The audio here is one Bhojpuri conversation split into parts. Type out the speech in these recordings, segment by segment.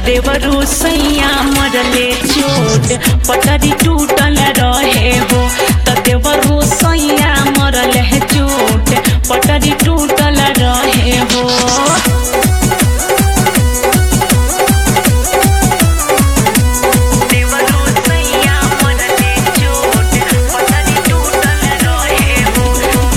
देवरू सैया मरले चोट पटरी टूटल रहे हो त देवरू सैया मरले चोट पटरी टूटल रहे हो देवरू सैया मरले चोट पटरी टूटल रहे हो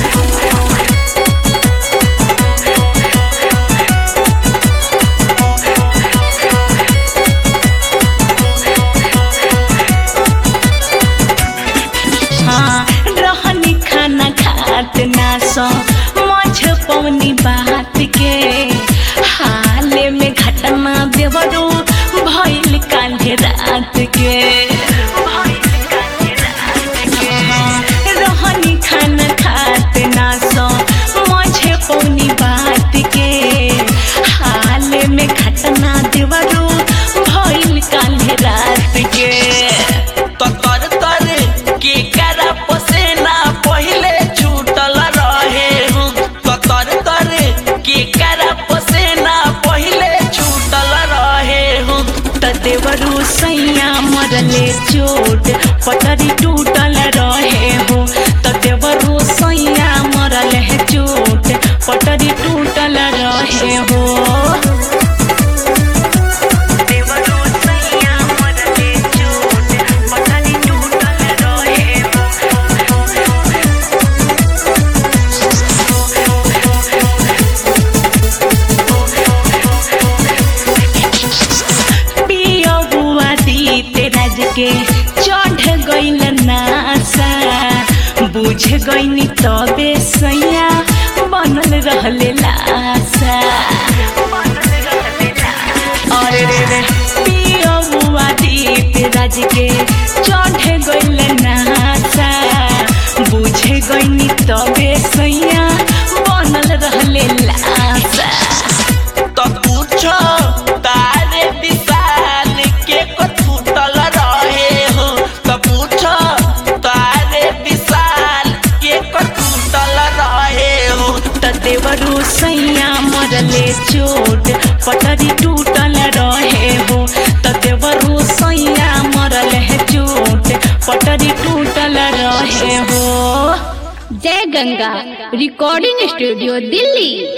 हाँ रहनी खाना खात ना सो मछ पवनी बात के हाले में घटना देवरो भइल काल्हे रात के हाँ, रहनी खाना खात ना सो मछ पवनी बात के हाले में घटना देवरो भइल काल्हे रात के तर तर के करा पसेना पहिले छूटल रहे हूँ तर तर के करा पसेना पहिले छूटल रहे हूँ त देवरू सैया मरले चोट पटरी टूटल रहे हो त देवरू सैया मरले चोट पटरी टूटल रहे हो देवरू सैया मरले चोट पटरी टूटल रहे पिया बुआ दी तेरा के चढ़ गइल नासा बुझ गइनी तबे सैया बनल रहले लासा अरे रे रे पिया बुआ दी तेरा के चढ़ गइल नासा बुझ गइनी तबे सैया बनल रहले लासा तो पूछो तारे विशाल के को छूटल रहे हो तो पूछो तारे विशाल के को छूटल रहे हो त देवरू सैया मरले चोट पटरी टूटल रहे हो त देवरू सैया मरले चोट पटरी टूटल रहे हो जय गंगा रिकॉर्डिंग स्टूडियो दिल्ली